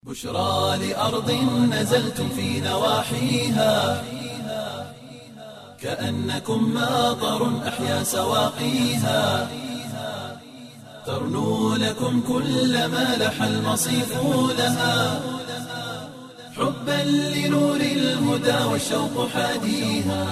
بشرى لأرض نزلتم في نواحيها كأنكم ماطر أحيا سواقيها ترنو لكم كل ما لح المصيف لها حبا لنور الهدى والشوق حاديها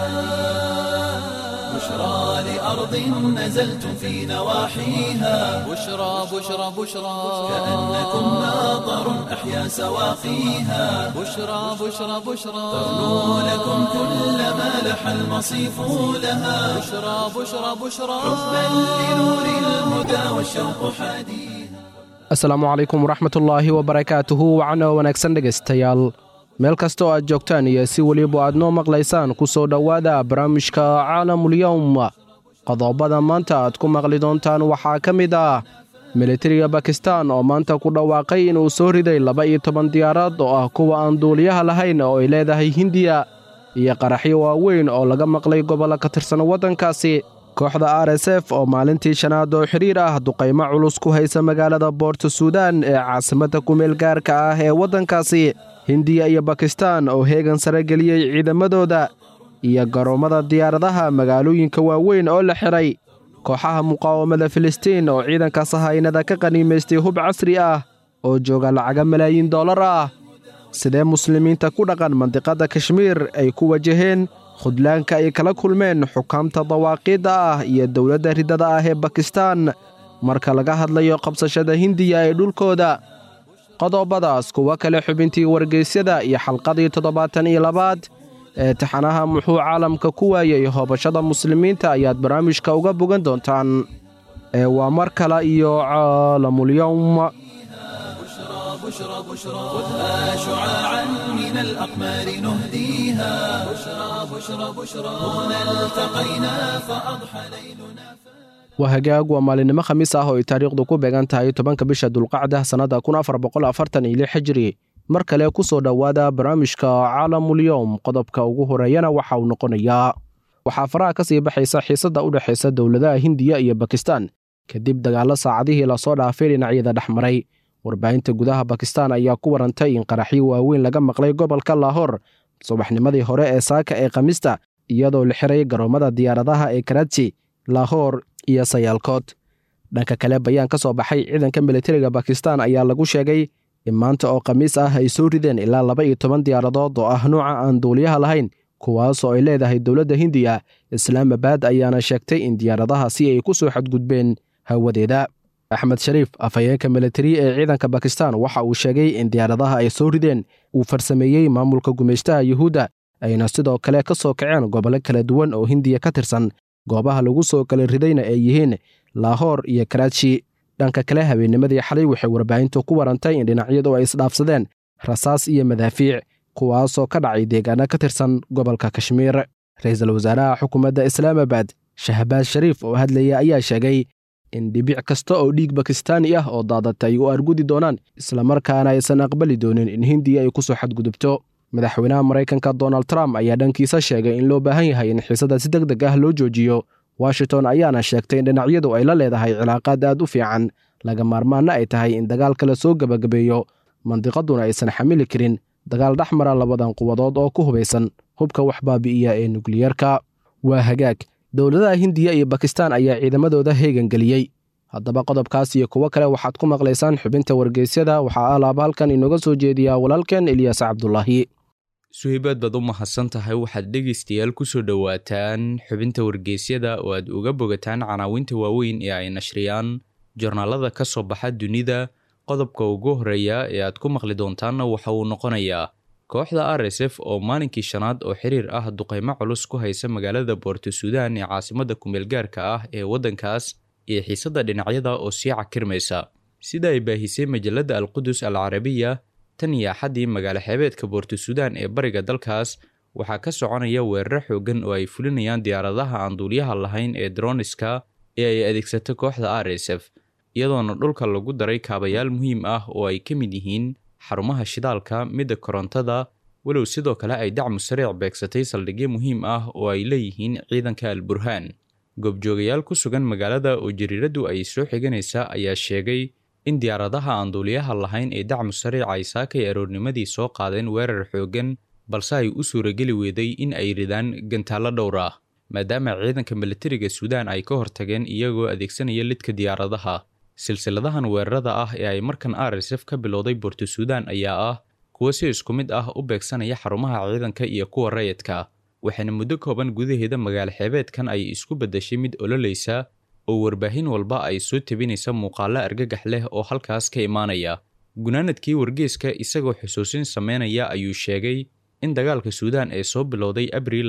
بشرى لأرض نزلتم في نواحيها بشرى بشرى بشرى كأنكم ماطر أحيا سواقيها بشرى بشرى بشرى ترنو لكم كل ما لح المصيف لها بشرى بشرى بشرى حبا لنور الهدى والشوق حاديها asalaamu calaykum waraxmatullaahi wabarakaatuhu wacana wanaagsan dhegaystayaal meel kasta oo aad joogtaan iyo si weliba aad noo maqlaysaan ku soo dhowaada barnaamijka caalamulyowm qodobada maanta aad ku maqli doontaan waxaa ka mid ah militariga bakistan oo maanta ku dhawaaqay inuu soo riday laba iyo toban diyaaraad oo ah kuwa aan duuliyaha lahayn oo ay leedahay hindiya iyo qaraxyo waaweyn oo laga maqlay gobollo ka tirsan waddankaasi kooxda r s f oo maalintii shanaad oo xidhiir ah duqaymo culus ku haysa magaalada boorto suudaan ee caasimadda kumeel gaarka ah ee waddankaasi hindiya iyo bakistan oo heegan sare geliyey ciidamadooda iyo garoommada diyaaradaha magaalooyinka waaweyn oo la xidhay kooxaha muqaawamada filistiin oo ciidanka sahaynada ka qaniimaystay hub casri ah oo jooga lacaga malaayiin dollar ah sidee muslimiinta ku dhaqan mandiqadda kashmiir ay ku wajaheen khudlaanka ay kala kulmeen xukaamta dawaaqiidda ah iyo dowladda riddada ah ee bakistan marka laga hadlayo qabsashada hindiya ee dhulkooda qodobadaas kuwo kale xubintii wargeysyada iyo xalqadii toddobaatan iyo labaad ee taxanaha muxuu caalamka ku waayey hoobashada muslimiinta ayaad barnaamijka uga bogan doontaan ee waa mar kale iyo caalamulyowm بشرى بشرى خذها شعاعا من الأقمار نهديها بشرى بشرى بشرى هنا التقينا فأضحى ليلنا waa hagaag waa maalinimo khamiis ah oo ay taariikhdu ku beegan tahay tobanka bisha dulqacda sannada kun afar boqol afartan iyo lix xijiri mar kale ku soo dhowaada barnaamijka caalamulyowm qodobka ugu horeeyana waxa uu noqonayaa waxaa faraha ka sii baxaysa xiisadda u dhexaysa dowladaha hindiya iyo bakistan kadib dagaallo saacadihii lasoo dhaafay dhinacyada dhex maray warbaahinta gudaha bakistan ayaa ku warantay in qaraxyo waaweyn laga maqlay gobolka laahor subaxnimadii hore ee saaka ee khamiista iyadoo la xiray garoommada diyaaradaha ee karaji laahor iyo sayaalkood dhanka kale bayaan ka soo baxay ciidanka militariga bakistan ayaa lagu sheegay in maanta oo khamiis ah ay soo rideen ilaa laba iyo toban diyaaradood oo ah nuuca aan duuliyaha lahayn kuwaasoo ay leedahay dowladda hindiya islaamabad ayaana sheegtay in diyaaradahaasi ay ku soo xadgudbeen hawadeeda axmed shariif afhayeenka militari ee ciidanka bakistan waxa uu sheegay in diyaaradaha ay soo rideen uu farsameeyey maamulka gumaystaha yuhuudda ayna sidoo kale ka soo kaceen gobollo kala duwan oo hindiya ka tirsan goobaha lagu soo kala ridayna ay yihiin laahoor iyo karaaji dhanka kale habeennimadii xalay waxay warbaahintu ku warantay in dhinacyadu ay isdhaafsadeen rasaas iyo madaafiic kuwaasoo ka dhacay deegaano ka tirsan gobolka kashmiir ra-iisul wasaaraha xukuumadda islaamabad shahbaaz shariif oo hadlaya ayaa sheegay in dhibic kasta oo dhiig bakistaani ah oo daadata ay u argudi doonaan islamarkaana aysan aqbali doonin in hindiya ay ku soo xadgudubto madaxweynaha maraykanka donald trump ayaa dhankiisa sheegay in loo baahan yahay in xiisada si deg deg ah loo joojiyo washington ayaana sheegtay in dhinacyadu ay la leedahay cilaaqaad aad u fiican laga maarmaanna ay tahay in dagaal kale soo gebagabeeyo mandiqaduna aysan xamili karin dagaal dhex mara labadan quwadood oo ku hubaysan hubka wax baabi'iya ee nukliyarka waa hagaag dowladaha hindiya iyo bakistan ayaa ciidamadooda heegan geliyey haddaba qodobkaas iyo kuwo kale waxaad ku maqlaysaan xubinta wargeysyada waxaa alaaba halkan inooga soo jeediyaa walaalkeen ilyaas cabdulaahi suhaybaad baad u mahadsan tahay waxaad dhegaystayaal ku soo dhowaataan xubinta wargeysyada oo aad uga bogataan canaawinta waaweyn ee ay nashriyaan jornaalada ka soo baxa dunida qodobka ugu horreeya ee aad ku maqli doontaanna waxa uu noqonayaa kooxda r s f oo maalinkii shanaad oo xiriir ah duqaymo culus ku haysa magaalada boorto suudaan ee caasimadda kumeelgaarka ah ee waddankaas iyo xiisadda dhinacyada oo sii cakirmaysa sida ay baahisay majalladda alqudus al carabiya tan iyo axaddii magaalo xeebeedka boorto suudaan ee bariga dalkaas waxaa ka soconaya weeraro xooggan oo ay fulinayaan diyaaradaha aan duuliyaha lahayn ee droniska ee ay adeegsato kooxda r s f iyadoona dhulka lagu daray kaabayaal muhiim ah oo ay ka mid yihiin xarumaha shidaalka midda korontada walow sidoo kale ay dacmu sariic beegsatay saldhigyo muhiim ah oo ay leeyihiin ciidanka al burhaan goobjoogayaal ku sugan magaalada oo jariiraddu ay soo xiganaysa ayaa sheegay in diyaaradaha aan duuliyaha lahayn ee dacmu sariic ay saakay aroornimadii soo qaadeen weerar xooggan balse ay u suurageli weeday in ay ridaan gantaallo dhowr ah maadaama ciidanka militariga suudaan ay ka hortageen iyagoo adeegsanaya lidka diyaaradaha silsiladahan weerarada ah ee ay markan r s f ka bilowday boorto suudaan ayaa ah kuwo si isku mid ah u beegsanaya xarumaha ciidanka iyo kuwa rayidka waxaana muddo kooban gudaheeda magaalo xeebeedkan ay isku beddashay mid ololaysa oo warbaahin walba ay soo tebinaysa muuqaallo argagax leh oo halkaas ka imaanaya gunaanadkii wargeeska isagoo xusuusin sameynaya ayuu sheegay in dagaalka suudaan ee soo bilowday abriil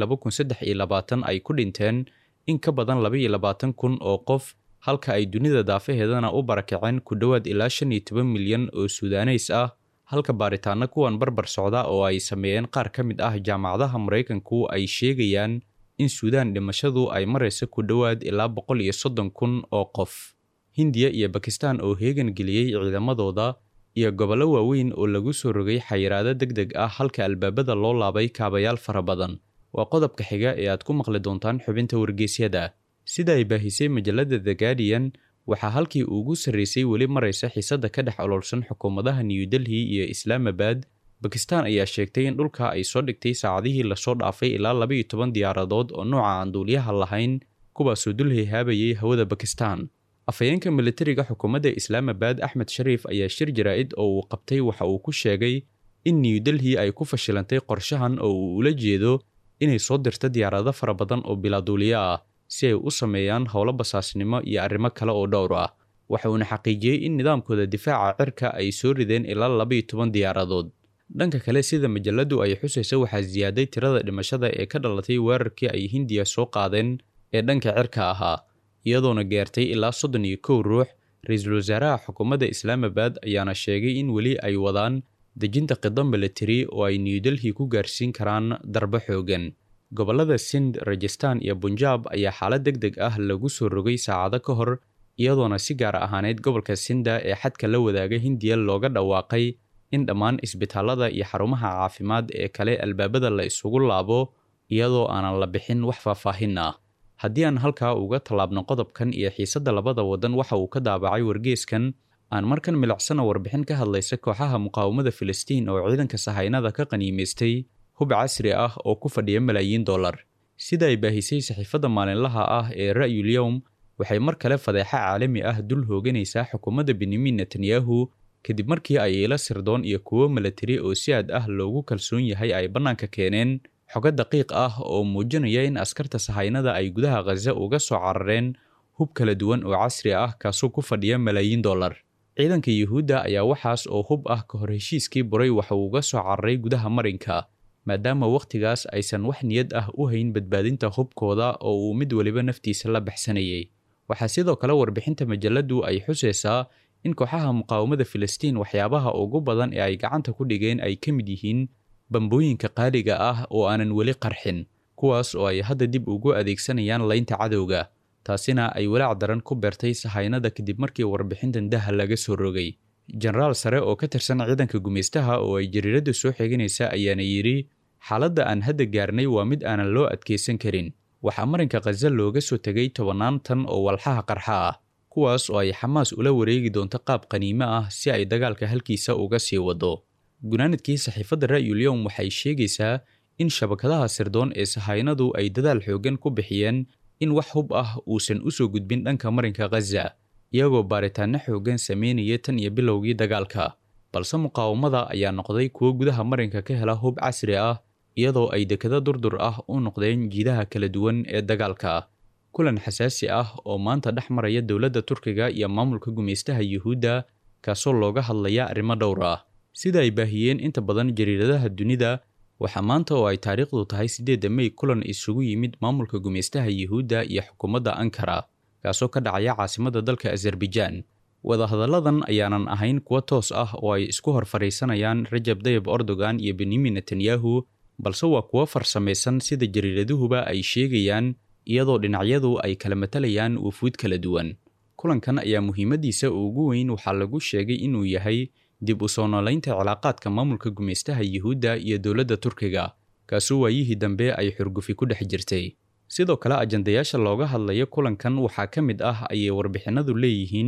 ay ku dhinteen in ka badan kun oo qof halka ay dunida daafaheedana u barakaceen ku dhowaad ilaa shan iyo toban milyan oo suudaaneys ah halka baaritaano kuwan barbar socda oo ay sameeyeen qaar ka mid ah jaamacadaha maraykanku ay sheegayaan in suudaan dhimashadu ay maraysa ku dhowaad ilaa boqol iyo soddon kun oo qof hindiya iyo bakistan oo heegan geliyey ciidamadooda iyo gobollo waaweyn oo lagu soo rogay xayiraado deg deg ah halka albaabada loo laabay kaabayaal fara badan waa qodobka xiga ee aad ku maqli doontaan xubinta wargeysyada sida ay baahisay majalada the guardian waxaa halkii ugu sarraysay weli maraysa xiisadda ka dhex ololsan xukuumadaha new delhi iyo islaamabad bakistan ayaa sheegtay in dhulka ay soo dhigtay saacadihii lasoo dhaafay ilaa laba iyo toban diyaaradood oo nooca aan duuliyaha lahayn kuwaasoo dul hehaabayay hawada bakistan afhayeenka militariga xukuumadda islaamabad axmed shariif ayaa shir jaraa'id oo uu qabtay waxa uu ku sheegay in new delhi ay ku fashilantay qorshahan oo uu ula jeedo inay soo dirto diyaarado fara badan oo bilaaduuliyo ah si ay u sameeyaan howlo basaasnimo iyo arrimo kale oo dhowr ah waxa uuna xaqiijiyey in nidaamkooda difaaca cirka ay soo rideen ilaa laba iyo toban diyaaradood dhanka kale sida majaladu ay xusaysa waxaa siyaaday tirada dhimashada ee ka dhalatay weerarkii ay hindiya soo qaadeen ee dhanka cirka ahaa iyadoona gaartay ilaa soddon iyo kow ruux ra-iisul wasaaraha xukuumadda islaamabad ayaana sheegay in weli ay wadaan dejinta qido militari oo ay new delhi ku gaarsiin karaan darbo xoogan gobollada sind rajastan iyo bunjaab ayaa xaalad deg deg ah lagu soo rogay saacado ka hor iyadoona si gaar ahaaneyd gobolka sinda ee xadka la wadaaga hindiya looga dhawaaqay in dhammaan isbitaallada iyo xarumaha caafimaad ee kale albaabada la isugu laabo iyadoo aanan la bixin wax faahfaahin ah haddii aan halkaa uga tallaabno qodobkan iyo xiisadda labada waddan waxa uu ka daabacay wargeeskan aan markan milicsana warbixin ka hadlaysa kooxaha muqaawamada filistiin oo ciidanka sahaynada ka qaniimaystay hub casri ah oo ku fadhiya malaayiin dollar sida ay baahisay saxiifadda maalinlaha ah ee ra'yul yowm waxay mar kale fadeexa caalami ah dul hooganaysaa xukuumadda benyamin netanyahu kadib markii ay ila sirdoon iyo kuwo milatari oo si aad ah loogu kalsoon yahay ay bannaanka keeneen xogo daqiiq ah oo muujinaya in askarta sahaynada ay gudaha khaza uga soo carareen hub kala duwan oo casri ah kaasoo ku fadhiya malaayiin dollar ciidanka yuhuudda ayaa waxaas oo hub ah ka hor heshiiskii buray waxa uu uga soo cararay gudaha marinka maadaama wakhtigaas aysan wax niyad ah u hayn badbaadinta hubkooda oo uu mid weliba naftiisa la baxsanayay waxaa sidoo kale warbixinta majaladu ay xusaysaa in kooxaha muqaawamada filistiin waxyaabaha ugu badan ee ay gacanta ku dhigeen ay ka mid yihiin bambooyinka qaaliga ah oo aanan weli qarxin kuwaas oo ay hadda dib ugu adeegsanayaan laynta cadowga taasina ay walaac daran ku beertay sahaynada kadib markii warbixintan daha laga soo rogay jenaraal sare oo ka tirsan ciidanka gumaystaha oo ay jariiradda soo xeeganaysa ayaana yidhi xaaladda aan hadda gaarnay waa mid aanan loo adkaysan karin waxaa marinka khaza looga soo tegay tobannaan tan oo walxaha qarxa ah kuwaas oo ay xamaas ula wareegi doonto qaab qaniimo ah si ay dagaalka halkiisa uga sii wado gunaanadkii saxiifadda ra'yul yowm waxay sheegaysaa in shabakadaha sirdoon ee sahaynadu ay dadaal xooggan ku bixiyeen in wax hub ah uusan u soo gudbin dhanka marinka khaza iyagoo baaritaanno xooggan sameynaya tan iyo bilowgii dagaalka balse muqaawamada ayaa noqday kuwo gudaha marinka ka hela hub casri ah iyadoo ay dekado durdur ah u noqdeen jiidaha kala duwan ee dagaalka kulan xasaasi ah oo maanta dhex maraya dowladda turkiga iyo maamulka gumaystaha yuhuudda kaasoo looga hadlaya arrimo dhowr ah sida ay baahiyeen inta badan jariiradaha dunida waxaa maanta oo ay taariikhdu tahay siddeedda mey kulan isugu yimid maamulka gumaystaha yuhuudda iyo xukuumadda ankara kaasoo ka dhacaya caasimadda dalka azerbaijaan wadahadalladan ayaanan ahayn kuwo toos ah oo ay isku hor fadhiisanayaan rajab dayib erdogan iyo benyamin netanyahu balse waa kuwo farsamaysan sida jariiraduhuba ay sheegayaan iyadoo dhinacyadu ay kala matalayaan wufuud kala duwan kulankan ayaa muhiimaddiisa ugu weyn waxaa lagu sheegay inuu yahay dib u soo noolaynta cilaaqaadka maamulka gumaystaha yuhuudda iyo dowladda turkiga kaasoo waayihii dambe ay xurgufi ku dhex jirtay sidoo kale ajandayaasha looga hadlayo kulankan waxaa ka mid ah ayay warbixinadu leeyihiin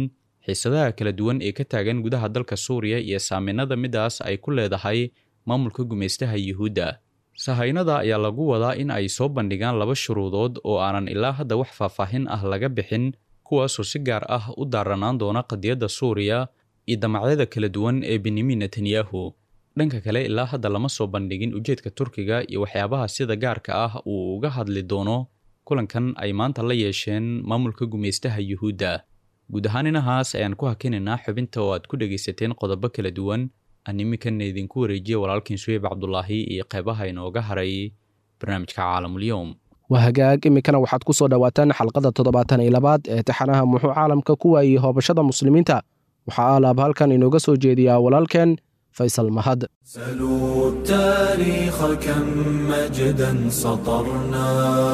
xiisadaha kala duwan ee ka taagan gudaha dalka suuriya iyo saameynada midaas ay ku leedahay maamulka gumaystaha yuhuudda sahaynada ayaa lagu wadaa in ay soo bandhigaan laba shuruudood oo aanan ilaa hadda wax faahfaahin ah laga bixin kuwaasoo si gaar ah u daaranaan doona qadiyadda suuriya iyo damacyada kala duwan ee benyamin netanyahu dhanka kale ilaa hadda lama soo bandhigin ujeedka turkiga iyo waxyaabaha sida gaarka ah uu uga hadli doono kulankan ay maanta la yeesheen maamulka gumaystaha yuhuudda guud ahaan inahaas ayaan ku hakinaynaa xubinta oo aad ku dhegaysateen qodobo kala duwan aan iminkana idinku wareejiya walaalkiin suweyb cabdulaahi iyo qeybaha inooga haray barnaamijka caalamulyoom waa hagaag iminkana waxaad ku soo dhowaataan xalqada toddobaatan iyo labaad ee taxanaha muxuu caalamka ku waayey hoobashada muslimiinta waxaa alaab halkan inooga soo jeediyaa walaalkeen faysal mahad سلوا التاريخ كم مجدا سطرنا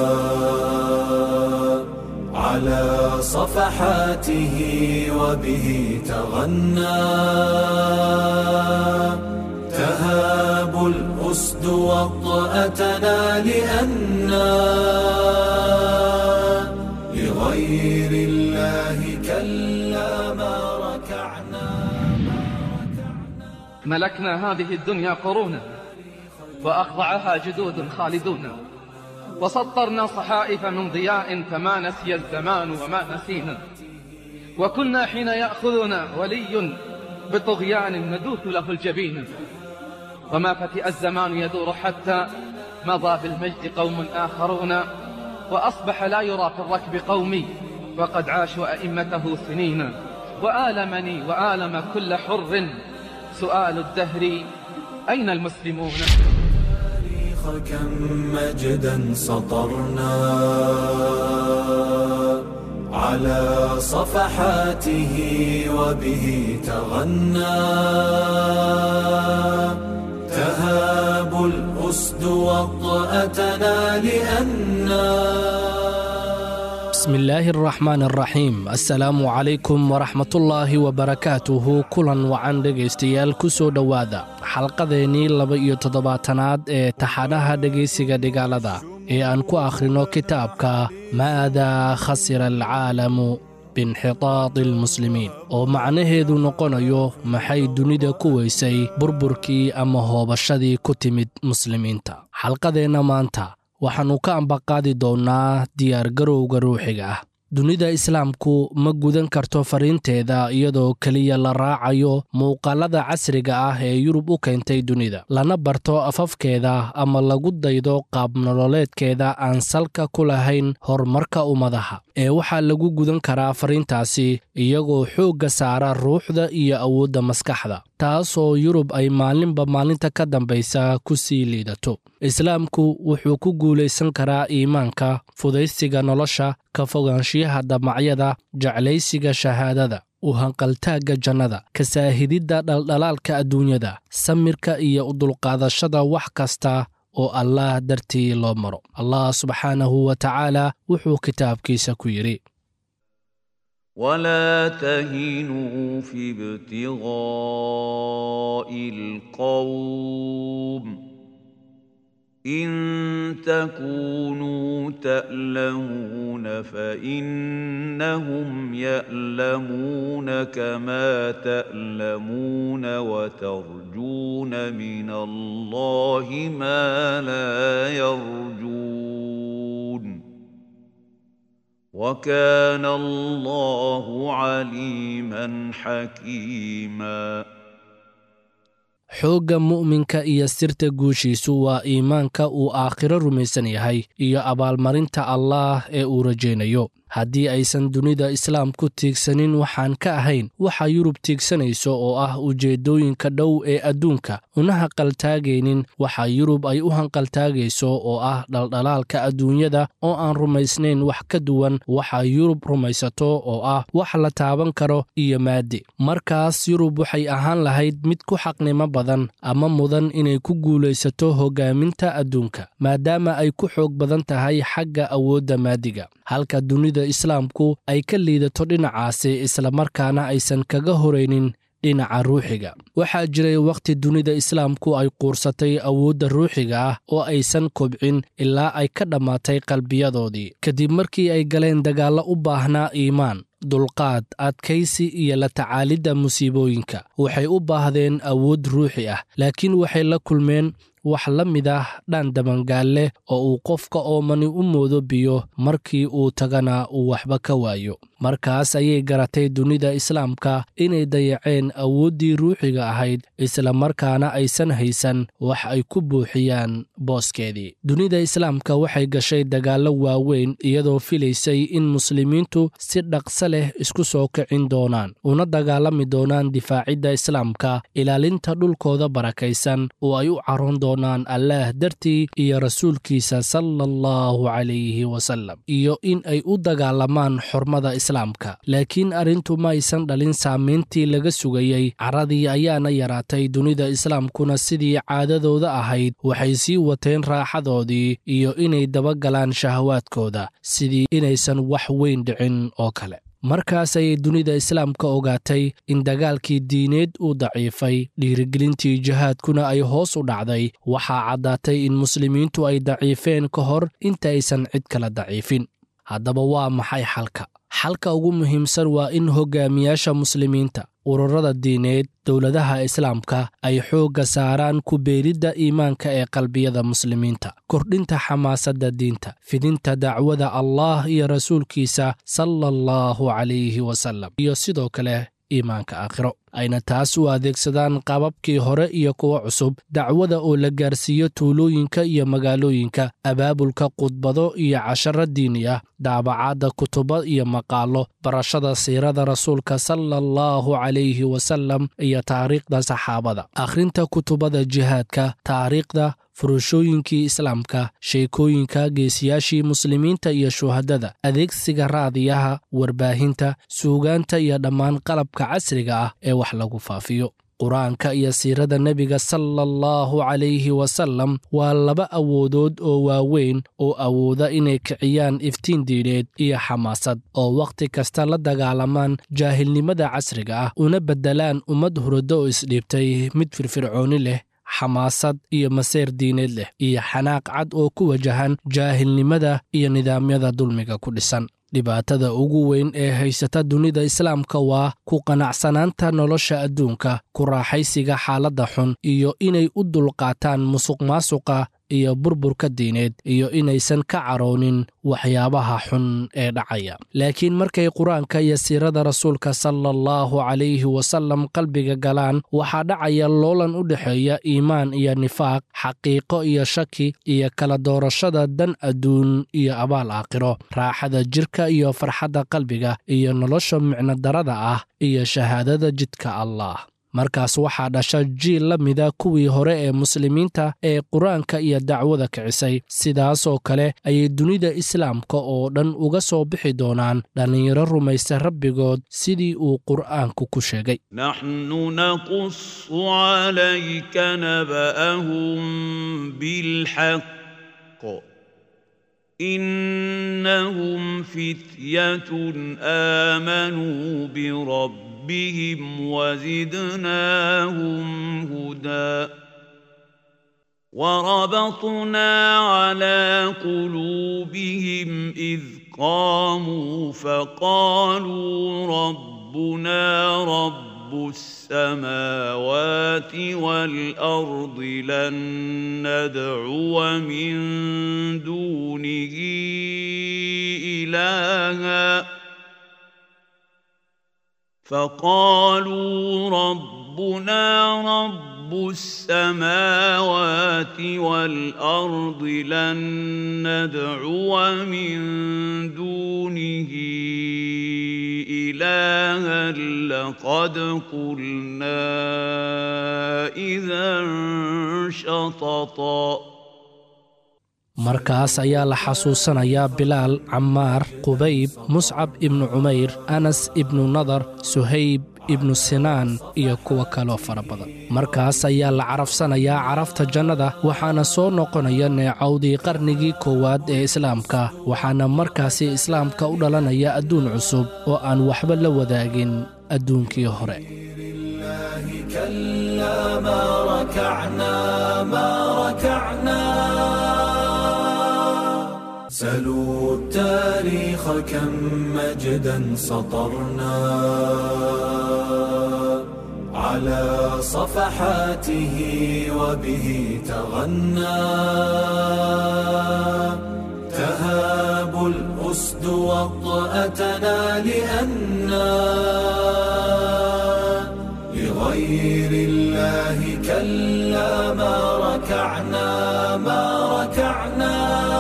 على صفحاته وبه تغنى تهاب الأسد وطأتنا لأنا لغير الله كلا ما ركعنا ملكنا هذه الدنيا قرونا وأخضعها جدود خالدون وسطرنا صحائف من ضياء فما نسي الزمان وما نسينا وكنا حين يأخذنا ولي بطغيان ندوث له الجبين وما فتئ الزمان يدور حتى مضى بالمجد قوم آخرون وأصبح لا يرى في الركب قومي وقد عاشوا أئمته سنين وآلمني وآلم كل حر سؤال الدهر أين المسلمون التاريخ كم مجدا سطرنا على صفحاته وبه تغنى تهاب الأسد وطأتنا لأنا بسم الله الرحمن الرحيم السلام عليكم ورحمة الله وبركاته kulan wacan dhegaystayaal ku soo dhowaada xalqadeennii laba iyo toddobaatanaad ee taxanaha dhegaysiga dhigaalada ee aan ku akhrino kitaabka maadaa khasira alcaalamu biinxitaadi almuslimiin oo macnaheedu noqonayo maxay dunida ku weysay burburkii ama hoobashadii ku timid muslimiinta xalqadeenna maanta waxaannu ka ambaqaadi doonnaa diyaargarowga ruuxiga ah dunida islaamku ma gudan karto fariinteeda iyadoo keliya la raacayo muuqaalada casriga ah ee yurub u keentay dunida lana barto afafkeeda ama lagu daydo qaabnololeedkeeda aan salka ku lahayn horumarka ummadaha ee waxaa lagu gudan karaa fariintaasi iyagoo xoogga saara ruuxda iyo awoodda maskaxda taasoo yurub ay maalinba maalinta ka dambaysa ku sii liidato islaamku wuxuu ku guulaysan karaa iimaanka fudaysiga nolosha ka fogaanshiyaha damacyada jeclaysiga shahaadada u hanqaltaagga jannada kasaahididda dhaldhalaalka adduunyada samirka iyo udulqaadashada wax kasta oo allaah dartii loo maro allah subxaanahu wa tacaala wuxuu kitaabkiisa ku yidhi ولا تهنوا في ابتغاء القوم إن تكونوا تألمون فإنهم يألمون كما تألمون وترجون من الله ما لا يرجون وكان الله عليما حكيما xoogga mu'minka iyo sirta guushiisu waa iimaanka uu aakhiro rumaysan yahay iyo abaalmarinta allaah ee uu rajaynayo haddii aysan dunida islaamku tiigsanin waxaan ka ahayn waxa yurub tiigsanayso oo ah ujeeddooyinka dhow ee adduunka una haqaltaagaynin waxa yurub ay u hanqaltaagayso oo ah dhaldhalaalka adduunyada oo aan rumaysnayn wax ka duwan waxa yurub rumaysato oo ah wax la taaban karo iyo maadi markaas yurub waxay ahaan lahayd mid ku xaqnimo badan ama mudan inay ku guulaysato hoggaaminta adduunka maadaama ay ku xoog badan tahay xagga awoodda maadiga halka dunida islaamku ay ka liidato dhinacaasi islamarkaana aysan kaga horaynin dhinaca ruuxiga waxaa jiray wakhti dunida islaamku ay quursatay awoodda ruuxiga ah oo aysan kobcin ilaa ay ka dhammaatay qalbiyadoodii kadib markii ay galeen dagaallo u baahnaa iimaan dulqaad adkaysi iyo la tacaalidda musiibooyinka waxay u baahdeen awood ruuxi ah laakiin waxay la kulmeen wax la mid ah dhaan dabangaal leh oo uu qofka oomani u moodo biyo markii uu tagana uu waxba ka waayo markaas ayay garatay dunida islaamka inay dayaceen awooddii ruuxiga ahayd isla markaana aysan haysan wax ay ku buuxiyaan booskeedii dunida islaamka waxay gashay dagaallo waaweyn iyadoo filaysay in muslimiintu si dhaqso leh isku soo kicin doonaan una dagaalami doonaan difaacidda islaamka ilaalinta dhulkooda barakaysan oo ay u caroon doonaan allaah dartii iyo rasuulkiisa sala allahu calayhi wasallam iyo in ay u dagaalamaan xurmada islaamka laakiin arrintu ma aysan dhalin saamayntii laga sugayey caradii ayaana yaraatay dunida islaamkuna sidii caadadooda ahayd waxay sii wateen raaxadoodii iyo inay dabagalaan shahawaadkooda sidii inaysan wax weyn dhicin oo kale markaas ayay dunida islaamka ogaatay in dagaalkii diineed uu daciifay dhiirigelintii jihaadkuna ay hoos u dhacday waxaa caddaatay in muslimiintu ay daciifeen ka hor inta aysan cid kala daciifin haddaba waa maxay xalka xalka ugu muhiimsan waa in hogaamiyaasha muslimiinta ururada diineed dowladaha islaamka ay xoogga saaraan ku beeridda iimaanka ee qalbiyada muslimiinta kordhinta xamaasadda diinta fidinta dacwada allah iyo rasuulkiisa sala allahu calayhi wasallam iyo sidoo kale iimaanka aakhiro ayna taas u adeegsadaan qababkii hore iyo kuwa cusub dacwada oo la gaarsiiyo tuulooyinka iyo magaalooyinka abaabulka khudbado iyo casharo diini ah daabacaadda kutubo iyo maqaallo barashada siirada rasuulka sala allahu calayhi wasallam iyo taariikhda saxaabada akhrinta kutubada jihaadka taariikhda furashooyinkii islaamka sheekooyinka geesiyaashii muslimiinta iyo shuhadada adeegsiga raadiyaha warbaahinta suugaanta iyo dhammaan qalabka casriga ah ee wax lagu faafiyo qur-aanka iyo siirada nebiga sala allahu calayhi wasallam waa laba awoodood oo waaweyn oo awooda inay kiciyaan iftiin diineed iyo xamaasad oo wakhti kasta la dagaalamaan jaahilnimada casriga ah una beddelaan ummad hurado oo isdhiibtay mid firfircooni leh xamaasad iyo maseer diineed leh iyo xanaaq cad oo ku wajahan jaahilnimada iyo nidaamyada dulmiga ku dhisan dhibaatada ugu weyn ee haysata dunida islaamka waa ku qanacsanaanta nolosha adduunka ku raaxaysiga xaaladda xun iyo inay u dulqaataan musuqmaasuqa iyo burburka diineed iyo inaysan ka caroonin waxyaabaha xun ee dhacaya laakiin markay qur-aanka iyo siirada rasuulka sala allahu calayhi wasallam qalbiga galaan waxaa dhacaya loolan u dhexeeya iimaan iyo nifaaq xaqiiqo iyo shaki iyo kala doorashada dan adduun iyo abaal aakhiro raaxada jirka iyo farxadda qalbiga iyo nolosha micnodarada ah iyo shahaadada jidka allah markaas waxaa dhasha jiil la mida kuwii hore ee muslimiinta ee qur-aanka iyo dacwada kicisay sidaasoo kale ayay dunida islaamka oo dhan uga soo bixi doonaan dhallinyaro rumaysta rabbigood sidii uu qur'aanku ku sheegay naxnu naqusu calayka naba'ahum bilxaq innahum fityatun aamanuu birab ربهم وزدناهم هدى وربطنا على قلوبهم إذ قاموا فقالوا ربنا رب السماوات والأرض لن ندعو من دونه إلهًا فقالوا ربنا رب السماوات والارض لن ندعو من دونه الها لقد قلنا اذا شططا markaas ayaa la xasuusanayaa bilaal camaar qubayb muscab ibnu cumayr anas ibnu nadar suhayb ibnu sinaan iyo kuwo kaloo fara badan markaas ayaa la carafsanayaa carafta jannada waxaana soo noqonaya neecawdii qarnigii koowaad ee islaamka waxaana markaasi islaamka u dhalanaya adduun cusub oo aan waxba la wadaagin adduunkii hore سلوا التاريخ كم مجدا سطرنا على صفحاته وبه تغنى تهاب الأسد وطأتنا لأنا لغير الله كلا ما ركعنا ما ركعنا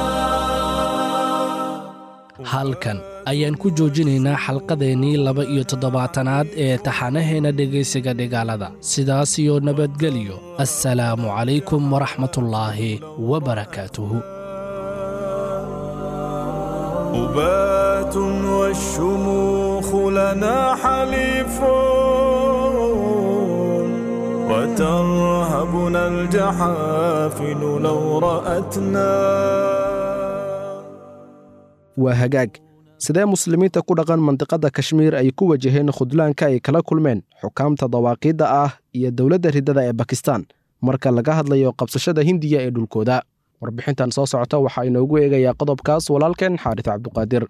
halkan ayaan ku joojinaynaa xalqadeennii laba iyo toddobaatanaad ee taxanaheena dhegaysiga dhigaalada sidaas iyo nabadgelyo assalaamu calaykum waraxmatullaahi wabarakaatuhu أبات والشموخ لنا حليف وترهبنا الجحافل لو رأتنا waa hagaag sidee muslimiinta ku dhaqan mandiqadda kashmiir ay ku wajaheen khudlaanka ay kala kulmeen xukaamta dawaaqiidda ah iyo dowladda riddada ee bakistan marka laga hadlayo qabsashada hindiya ee dhulkooda warbixintan soo socota waxaa inoogu eegayaa qodobkaas walaalkeen xaaris cabduqaadir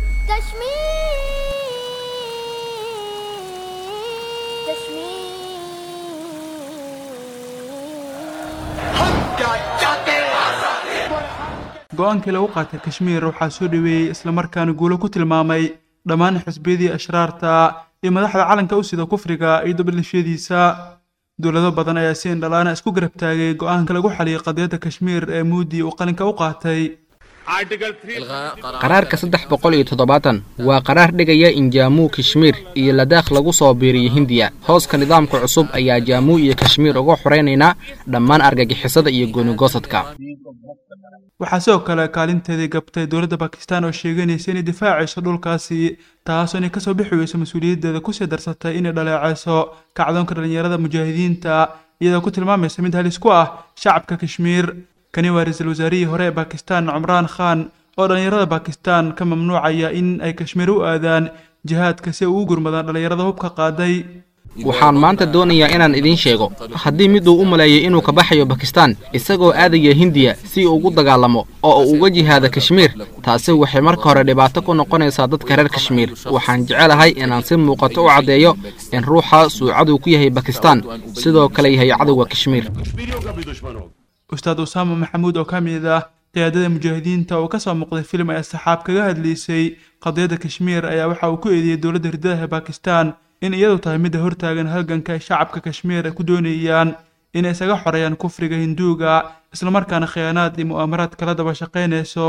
go-aankii lagu qaatay kashmiir waxaa soo dhoweeyey islamarkaana guulo ku tilmaamay dhammaan xisbiyadii ashraarta iyo madaxda calanka u sida kufriga iyo dabadhishadiisa dowlado badan ayaa si indhalaana isku garab taagay go-aanka lagu xaliyay qadiyadda kashmiir ee muudi uu qalinka u qaatay qaraarka saddex boqol iyo toddobaatan waa qaraar dhigaya in jaamuu kashmiir iyo ladaakh lagu soo biiriyo hindiya hooska nidaamka cusub ayaa jaamuu iyo kashmiir uga xoraynaynaa dhammaan argagixisada iyo goonigoosadka waxaa sidoo kale kaalinteedii gabtay dowladda bakistan oo sheeganaysa inay difaacayso dhulkaasi taasoo inay kasoo bixi weyso mas-uuliyaddeeda kusii darsatay inay dhaleecayso kacdoonka dhallinyarada mujaahidiinta iyadoo ku tilmaamaysa mid halis ku ah shacabka kashmiir kani waa ra-iisul wasaarihii hore ee bakistan cumraan khan oo dhallinyarada bakistan ka mamnuucaya in ay kashmiir u aadaan jihaadka si ay ugu gurmadaan dhallinyarada hubka qaaday waxaan maanta doonayaa inaan idiin sheego haddii mid uu u maleeyay inuu ka baxayo bakistan isagoo aadaya hindiya si uu ugu dagaalamo oo uu uga jihaada kashmiir taasi waxay marka hore dhibaato ku noqonaysaa dadka reer kashmiir waxaan jecelahay inaan si muuqato u caddeeyo in ruuxaas uu cadow ku yahay bakistan sidoo kale yahay cadowga kashmiir ustaad usaama maxamuud oo ka mid ah qiyaadada mujaahidiinta oo kasoo muuqday filim ay asxaab kaga hadlaysay qadiyadda kashmiir ayaa waxa uu ku eedeeyey dowladda riddada ee bakistan in iyadu tahay midda hortaagan halganka ay shacabka kashmiir ay ku doonayaan inay isaga xoreeyaan kufriga hinduuga islamarkaana khiyaanaad iyo mu'aamaraad kala daba shaqaynayso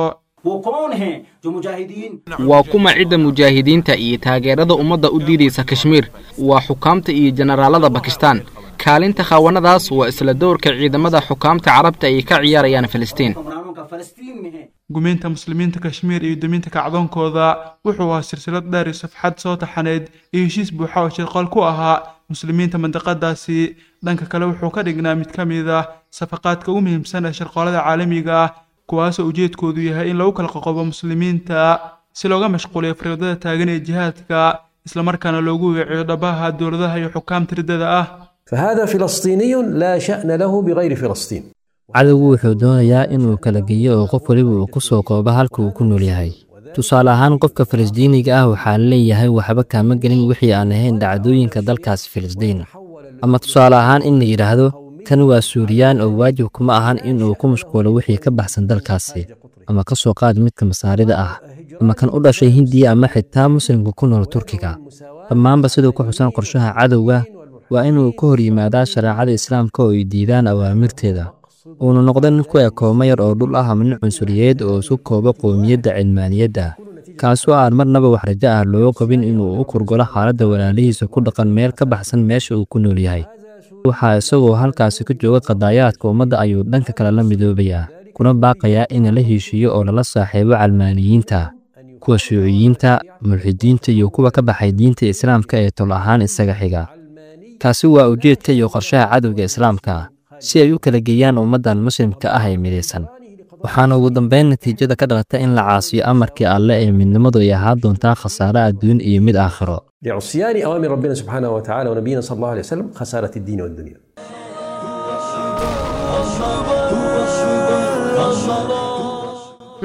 waa kuma cidda mujaahidiinta iyo taageerada ummadda u diidaysa kashmiir waa xukaamta iyo jenaraalada bakistan kaalinta khaawanadaas waa isla dowrka ciidamada xukaamta carabta ay ka ciyaarayaan filistiin gumeynta muslimiinta kashmiir iyo deminta kacdoonkooda wuxuu ahaa silsilad dheer iyo safxad soo taxaneyd iyo heshiis buuxa oo shirqool ku ahaa muslimiinta mandiqadaasi dhanka kale wuxuu ka dhignaa mid ka mid ah safaqaadka ugu muhiimsan ee shirqoolada caalamiga ah kuwaasoo ujeedkoodu yahay in lagu kala qoqobo muslimiinta si looga mashquuliyo fariidada taagan ee jihaadka islamarkaana loogu weeciyo dhabaha dowladaha iyo xukaamta riddada ah فهذا فلسطيني لا شأن له بغير فلسطين cadowgu wuxuu doonayaa inuu kala geeyo oo qof weliba uu ku soo koobo halka uu ku nool yahay tusaale ahaan qofka falastiiniga ah waxaa leeyahay waxba kaama gelin wixii aan ahayn dhacdooyinka dalkaasi filistiin ama tusaale ahaan in la yidhaahdo kan waa suuriyaan oo waajib kuma ahan inuu ku mashquulo wixii ka baxsan dalkaasi ama ka soo qaad midka masaarida ah ama kan u dhashay hindiya ama xitaa muslimka ku nool turkiga dhammaanba siduu ku xusan qorshaha cadowga waa inuu ka hor yimaadaa shareecada islaamka oo ay diidaan awaamirteeda uuna noqdo nin ku ekoomo yar oo dhul ah ama nin cunsuriyeed oo isu koobo qowmiyadda cilmaaniyadda kaasoo aan marnaba wax rajo ah looga qabin inuu u kurgolo xaaladda walaalihiisa ku dhaqan meel ka baxsan meesha uu ku nool yahay waxaa isagoo halkaasi ka jooga qadaayaadka ummadda ayuu dhanka kale la midoobayaa kuna baaqayaa in la heshiiyo oo lala saaxiibo calmaaniyiinta kuwa shuuciyiinta mulxidiinta iyo kuwa ka baxay diinta islaamka ee tol ahaan isaga xiga kaasi waa ujeedka iyo qorshaha cadowga islaamka si ay u kala geeyaan ummaddan muslimka ah ee midaysan waxaana ugu dambayn natiijada ka dhalata in la caasiyo amarkii alle ee midnimadu ay ahaan doontaa khasaare adduun iyo mid aakhiro لعصيان أوامر ربنا سبحانه وتعالى ونبينا صلى الله عليه وسلم خسارة الدين والدنيا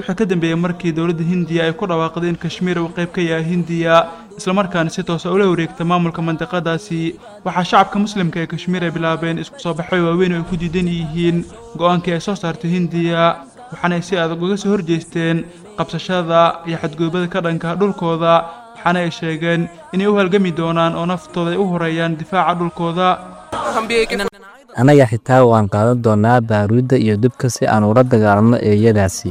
wuxuu ka dambeeyey markii dowladda hindiya ay ku dhawaaqday in kashmiir uu qayb ka yahay hindiya islamarkaana si toosa ula wareegta maamulka mandiqadaasi waxaa shacabka muslimka ee kashmiir ay bilaabeen isku soo baxay waaweyn oo ay ku diidan yihiin go'aankii ay soo saartay hindiya waxaana ay si adag uga soo horjeesteen qabsashada iyo xadgudubada ka dhanka dhulkooda waxaana ay sheegeen inay u halgami doonaan oo naftooda ay u horeeyaan difaaca dhulkooda annaga xitaa waan qaadan doonnaa baaruudda iyo dubka si aan ula dagaalno eeyadaasi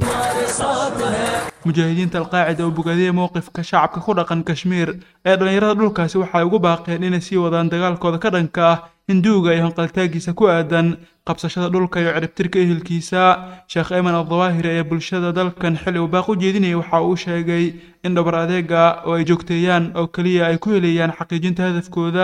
mujaahidiinta alqaacida oo bogaadiyey mowqifka shacabka ku dhaqan kashmiir ee dhallinyarada dhulkaasi waxay ugu baaqeen inay sii wadaan dagaalkooda ka dhanka ah hinduuga iyo hanqaltaagiisa ku aadan qabsashada dhulka iyo ciribtirka ehelkiisa sheekh eyman aldawaahiri ee bulshada dalkan xili uu baaq u jeedinayay waxa uu sheegay in dhabar adeega oo ay joogteeyaan oo keliya ay ku helayaan xaqiijinta hadafkooda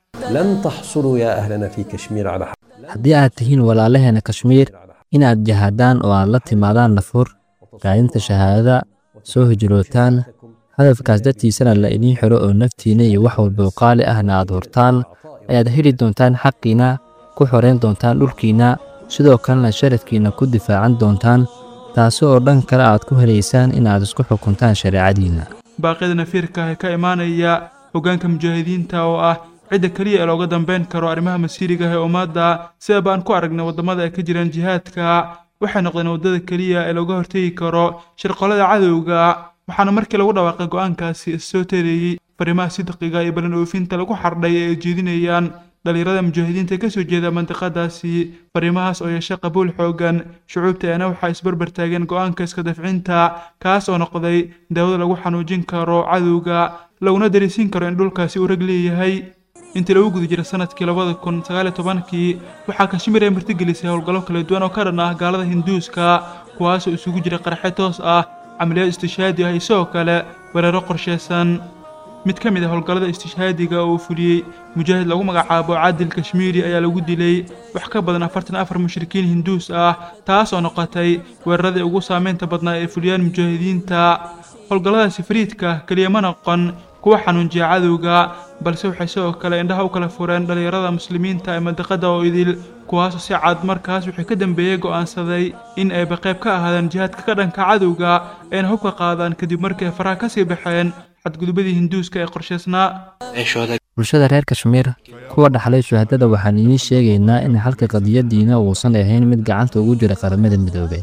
لن تحصلوا يا أهلنا في كشمير على حق haddii aad tihiin walaalaheena kashmiir inaad jahaadaan oo aad la timaadaan nafur raadinta shahaadada soo hijrootaan hadafkaas dartiisana la idiin xiro oo naftiinna iyo wax walba oo qaali ahna aad hurtaan ayaad heli doontaan xaqiina ku xorayn doontaan dhulkiinna sidoo kalena sharafkiinna ku difaacan doontaan taasi oo dhan kale aad ku helaysaan inaad isku xukuntaan shareecadiinna baaqyada nafiirka ah ee ka imaanaya hoggaanka mujaahidiinta oo ah cidda keliya ee looga dambeyn karo arrimaha masiiriga ah ee ummadda sidaba aan ku aragnay waddamada ay ka jiraan jihaadka waxay noqdeen waddada keliya ee looga hortegi karo shirqollada cadowga waxaana markii lagu dhawaaqay go'aankaasi issoo tareeyey fariimaha sidqiga iyo ballan oofinta lagu xardhay ee ay jeedinayaan dhallinyarada mujaahidiinta ka soo jeeda mandiqadaasi fariimahaas oo yeeshay qabuul xoogan shucuubteena waxaa isbarbar taageen go'aanka iska dafcinta kaas oo noqday daawada lagu xanuujin karo cadowga laguna dariisin karo in dhulkaasi uu rag leeyahay intii lagu guda jira sanadkii labada kun sagaal iyo tobankii waxaa kashmiir ay martigelisay howlgallo kala duwan oo ka dhan ah gaalada hinduuska kuwaasoo isugu jira qarxe toos ah camaliyaad istishhaadi ah iyo sidoo kale weeraro qorshaysan mid ka mid ah howlgallada istishhaadiga oo uu fuliyey mujaahid lagu magacaabo caadil kashmiiri ayaa lagu dilay wax ka badan afartan afar mushrikiin hinduus ah taas oo noqotay weeraradii ugu saameynta badnaa ee fuliyaan mujaahidiinta howlgalladaasi fariidka keliya ma noqon kuwa xanuunjiya cadowga balse waxay sidoo kale indhaha u kala fureen dhallinyarada muslimiinta ee mandiqada oo idil kuwaasoo si cad markaas wixii ka dambeeyey go'aansaday in ayba qayb ka ahaadaan jihaadka ka dhanka cadowga ayna hubka qaadaan kadib markii ay faraha ka sii baxeen xadgudubadii hinduuska ee qorshaysnaa bulshada reer kashmiir kuwa dhaxlay shuhadada waxaan idiin sheegaynaa in xalka qadiyadiina uusan ahayn mid gacanta ugu jira qaramada midoobay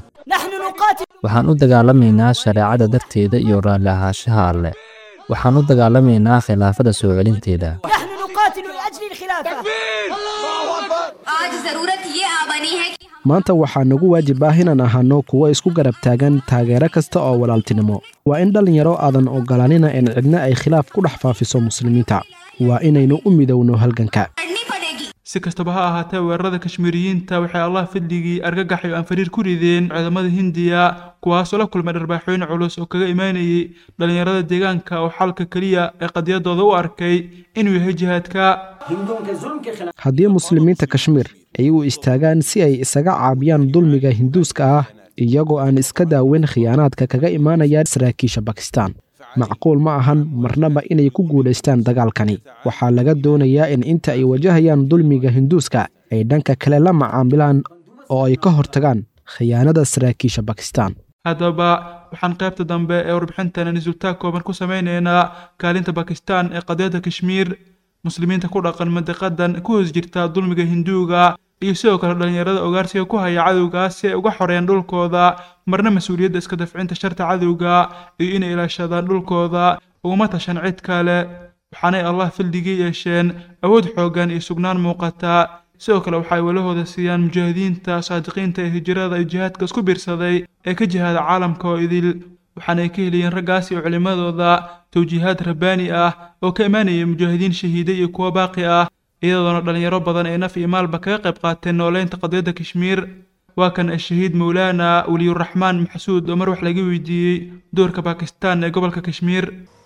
waxaan u dagaalamaynaa shareecada darteeda iyo raalli ahaanshaha alleh waxaan u dagaalamaynaa khilaafada soo celinteeda maanta waxaa nagu waajib ah inaan ahaano kuwo isku garab taagan taageero kasta oo walaaltinimo waa in dhallinyaro aadan ogolaanina in cidna ay khilaaf ku dhex faafiso muslimiinta waa inaynu u midowno halganka si kastaba ha ahaatee weerarada kashmiiriyiinta waxay allah fadligii argagax iyo anfariir ku rideen ciidamada hindiya kuwaasoo la kulmay dharbaaxooyin culus oo kaga imaanayay dhallinyarada deegaanka oo xalka keliya ee qadiyadooda u arkay inuu yahay jihaadka haddii muslimiinta kashmiir ay u istaagaan si ay isaga caabiyaan dulmiga hinduuska ah iyagoo aan iska daaweyn khiyaanaadka kaga imaanaya saraakiisha bakistan macquul ma ahan marnaba inay ku guulaystaan dagaalkani waxaa laga doonayaa in inta ay wajahayaan dulmiga hinduuska ay dhanka kale la macaamilaan oo ay ka hortagaan khiyaanada saraakiisha bakistan haddaba waxaan qaybta dambe ee warbixintana nisuultaag kooban ku samaynaynaa kaalinta bakistan ee qadiyadda kashmiir muslimiinta ku dhaqan mandiqadan ku hoos jirta dulmiga hinduuga iyo sidoo kale dhallinyarada ogaarsiga ku haya cadowgaas si ay uga xoreeyaan dhulkooda marna mas-uuliyadda iska dafcinta sharta cadowga iyo inay ilaashadaan dhulkooda uguma tashan cid kale waxaanay allah fildigii yeesheen awood xooggan iyo sugnaan muuqata sidoo kale waxay walahooda siiyaan mujaahidiinta saadiqiinta ee hijrada iyo jihaadka isku biirsaday ee ka jihaada caalamka oo idil waxaanay ka heliyeen raggaas iyo culimmadooda tawjiihaad rabbaani ah oo ka imaanaya mujaahidiin shahiiday iyo kuwo baaqi ah iyadoona dhallinyaro badan ay naf iyo maalba kaga qayb qaateen nooleynta qadiyadda kashmiir waa kan ashahiid mowlaana weliyuraxmaan maxsuud oo mar wax laga weydiiyey doorka bakistan ee gobolka kashmiir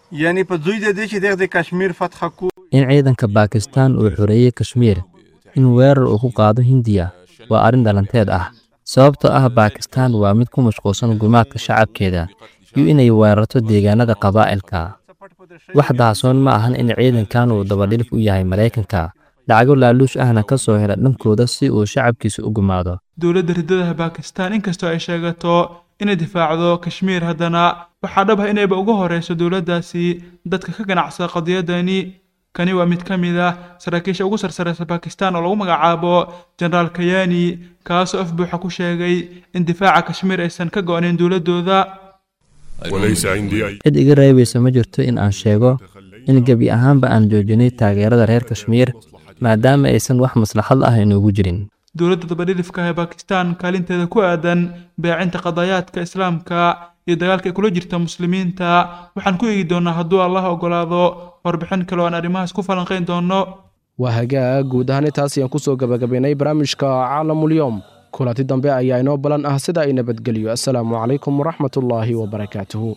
in ciidanka baakistaan uu xoreeyey kashmiir in weerar uu ku qaado hindiya waa arrin dhalanteed ah sababtoo ah baakistaan waa mid ku mashquulsan gumaadka shacabkeeda iyo inay weerarto deegaanada qabaa'ilka wax daasoon ma ahan in ciidankan uu dabadhilif u yahay maraykanka lacago laaluush ahna ka soo hela dhankooda si uu shacabkiisa u gumaado dowladda riddadaha bakistan inkastoo ay sheegato inay difaacdo kashmiir haddana waxaa dhab ah inayba uga horeyso dowladdaasi dadka ka ganacsada qadiyadani kani waa mid ka mid ah saraakiisha ugu sarsareysa bakistan oo lagu magacaabo jenaraal kayani kaasoo af buuxa ku sheegay in difaaca kashmiir aysan ka go-nayn dowladdooda cid iga reebaysa ma jirto in aan sheego in gebi ahaanba aan joojinay taageerada reer kashmiir maadaama aysan wax maslaxad ah inoogu jirin dowladda dabadhilifka ee bakistan kaalinteeda ku aadan beecinta qadayaadka islaamka iyo dagaalka ay kula jirta muslimiinta waxaan ku eegi doonaa hadduu allah ogolaado warbixin kale oo aan arrimahaas ku falanqayn doono waa hagaag guud ahaan intaas ayaan kusoo gabagabaynay barnaamijka caalamulyoom kulanti dambe ayaa inoo balan ah sida ay nabadgeliyo assalaamu calaykum waraxmatullaahi wabarakaatuhu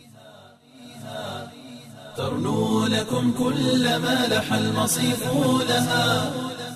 ترنو لكم كل ما لح المصيف لها